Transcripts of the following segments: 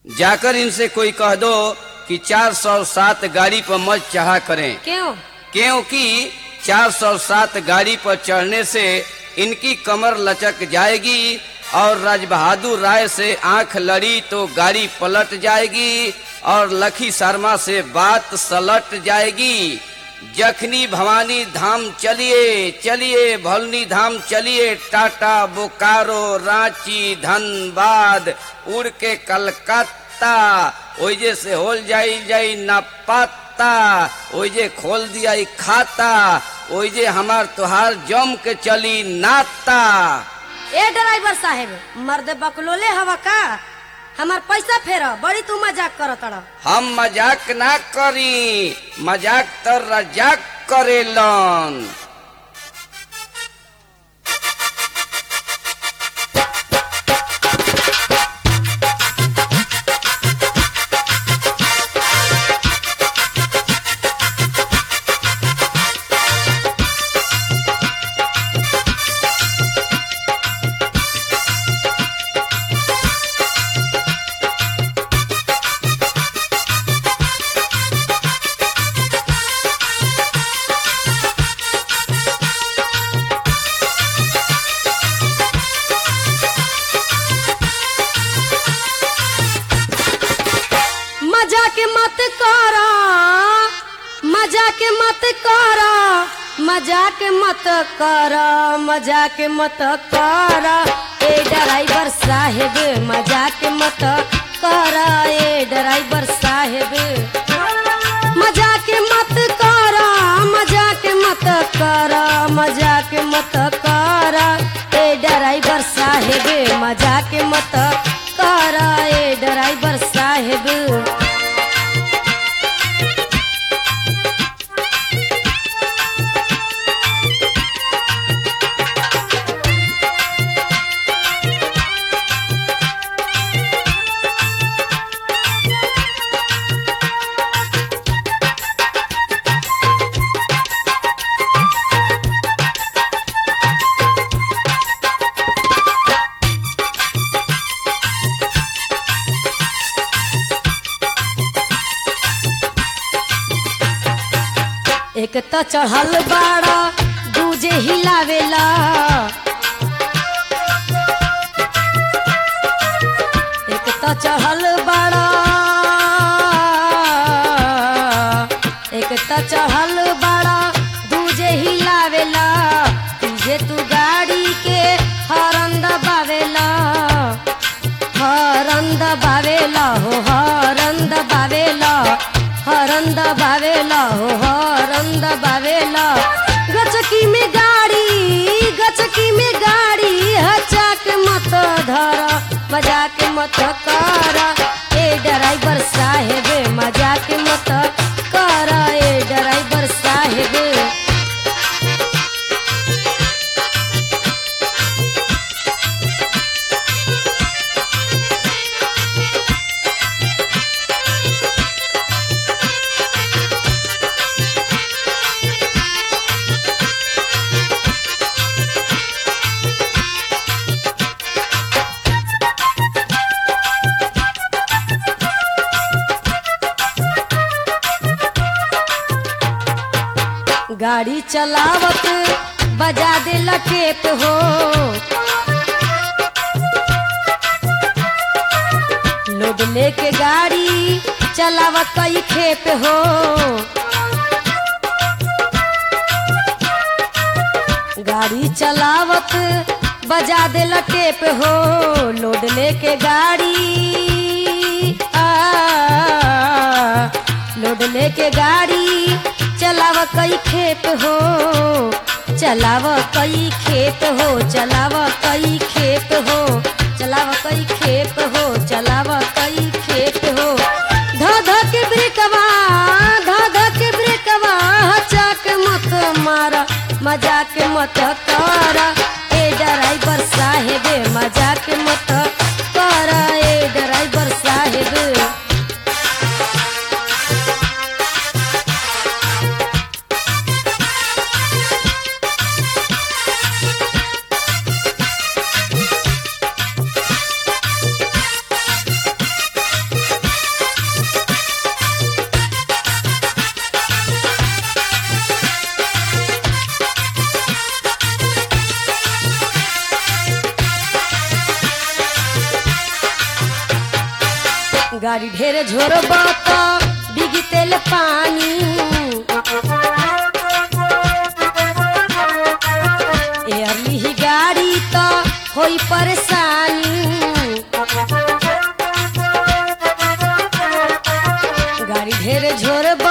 जाकर इनसे कोई कह दो कि 407 गाड़ी पर मत चढ़ा करें क्यों क्योंकि 407 गाड़ी पर चढ़ने से इनकी कमर लचक जाएगी और राज बहादुर राय से आंख लड़ी तो गाड़ी पलट जाएगी और लखी शर्मा से बात सलट जाएगी जखनी भवानी धाम चलिए चलिए भलनी धाम चलिए टाटा बोकारो रांची धनबाद उड़ के कलकत्ता ओइजे से होल जाई जाई ना पाता ओइजे खोल दिया ई खाता ओइजे हमार तुहार जम के चली नाता ए ड्राइवर साहेब मर्द बकलोले हवा का हमार पैसा फेर बड़ी तू मजाक करत अड़ हम मजाक ना करी मजाक तो रजाक करेलन मजाक मत करा मजाक मत करा मजाक मत करा मजाक मत करा ए ड्राइवर साहेब मजाक मत करा ए ड्राइवर साहेब मजाक मत करा मजाक मत करा मजाक मत करा ए ड्राइवर साहेब मजाक मत करा ए ड्राइवर साहेब एक त चढ़ल बाड़ा दूजे हिलावेला एक त चढ़ल बाड़ा एक त चढ़ल बाड़ा दूजे हिलावेला तुझे तू गाड़ी के हरन दबावेला हरन दबावेला हो हरन दबावेला हरन दबावेला हो हरन दबावेला गचकी में गाड़ी गचकी में गाड़ी हचाक मत धर मजाक मत कर ए ड्राइवर साहेब मजाक मत कर ए ड्राइवर साहेब गाड़ी चलावत बजा दे लटेप हो लोग लेके गाड़ी चलावत कई खेप हो गाड़ी चलावत बजा दे लटेप हो लोड लेके गाड़ी आ, लोड लेके गाड़ी चलाव कई खेप हो चलाव कई खेप हो चलाव कई खेप हो चलाव कई खेप हो चलाव कई खेप हो ध ध के ब्रेकवा ध ध के ब्रेकवा हचाक मत मारा मजाक मत कर ए ड्राइवर साहेब मजाक मत कर ए ड्राइवर साहेब गाड़ी ढेर झोरबा त बिगी तेल पानी एयरली ही गाड़ी त होई परेशानी गाड़ी ढेर झोरबा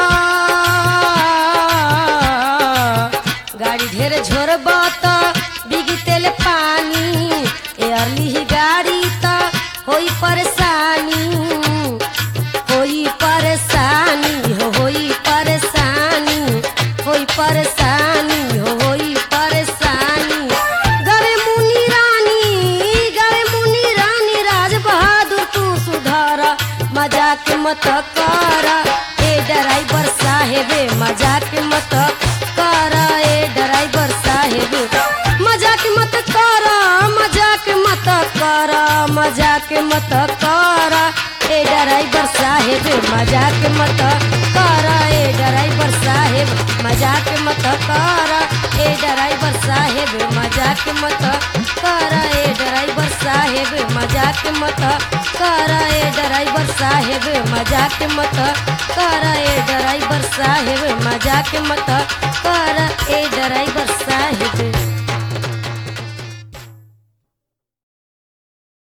गाड़ी ढेर झोरबा त बिगी तेल पानी एयरली ही गाड़ी त होई परेशानी होई परेशानी हो होई परेशानी होई परेशानी हो होई परेशानी गरे मुनि रानी गरे मुनि रानी राज बहादुर तू सुधार मजाक मत कर ए ड्राइवर साहेब मजाक मत कर ए ड्राइवर साहेब मजाक मत कर मजाक मत कर मजाक मत कर ए ड्राइवर साहेब मजाक मत कर ए ड्राइवर साहेब मजाक मत कर ए ड्राइवर साहेब मजाक मत कर ए ड्राइवर साहेब मजाक मत कर ए ड्राइवर साहेब मजाक मत कर ए ड्राइवर साहेब मजाक मत कर ए ड्राइवर साहेब